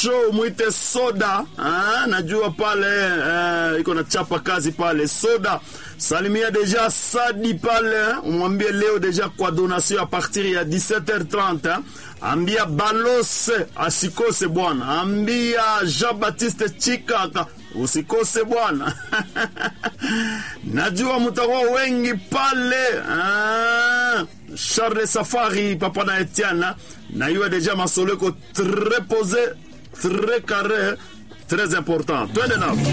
show mwite soda ah, najua pale eh, iko na chapa kazi pale soda salimia deja sadi pale umwambie leo deja kwa donation a partir ya 17h30 eh. ambia balose asikose bwana ambia jean baptiste chikaka usikose bwana najua mutakuwa wengi pale ah, charles safari papa na etienne na iwe deja masoleko très posé très carré très important twende navo